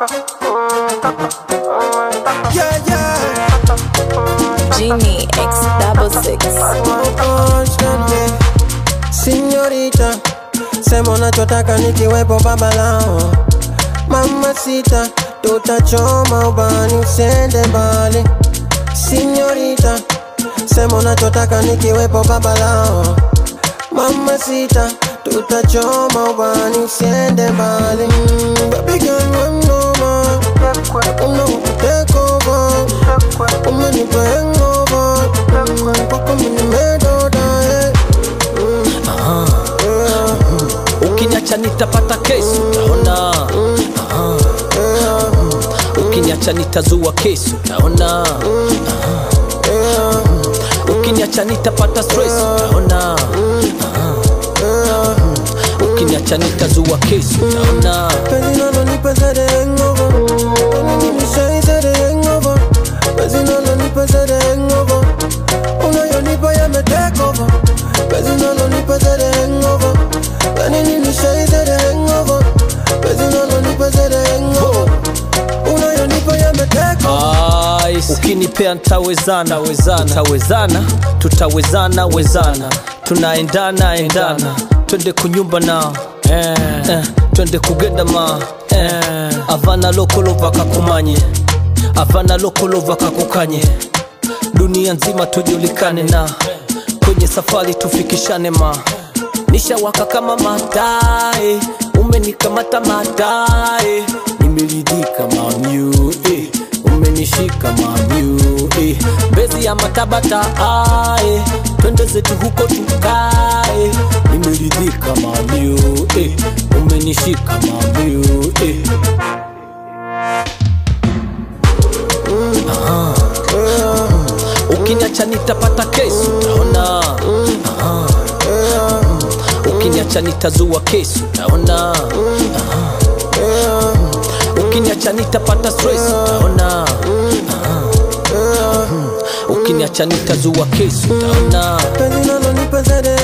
Yeah, yeah. Genie X double six. Señorita, sema unachotaka nikiwepo baba lao. Mama sita, tutachoma ubani usende mbali. Señorita, sema unachotaka nikiwepo baba lao. Mama sita, tutachoma ubani usiende mbali. Mm, Baby girl, I'm no man. Una take over. Umenipa hangover. Mm, Kwako mimi nimedoda, eh. ukiniacha nitapata kesi utaona Aha. ukiniacha nitazua kesi utaona Aha. ukiniacha nitapata stress utaona Aha. ukiniacha nitazua kesi utaona Penzi nalonipa zaidi ya hangover. Penzi nilishai zaidi ya hangover. Penzi nalonipa zaidi ya hangover. Unayonipa yame take over. Penzi nalonipa zaidi ya hangover. Penzi nilishai zaidi ya hangover. Penzi nalonipa zaidi ya hangover. Unayonipa yame take over. Ice. ukinipea ntawezana wezana tawezana tutawezana wezana tunaendana endana twende kunyumba na eh. Eh. twende kugenda ma eh. avana lokolova kakumanye avana lokolova kakukanye dunia nzima tujulikane na kwenye safari tufikishane ma nishawaka kama matae umenikamata matae nimeridhika mamyu eh. umenishika mamyu eh. mbezi ya matabata ae twende zetu huko tukae nimeridhika mamyu eh. umenishika mamyu eh. ukiniacha nitapata kesi utaona Aha. ukiniacha nitazua kesi utaona Aha. ukiniacha nitapata stress utaona Aha. ukiniacha nitazua kesi utaona Penzi nalonipa zaidi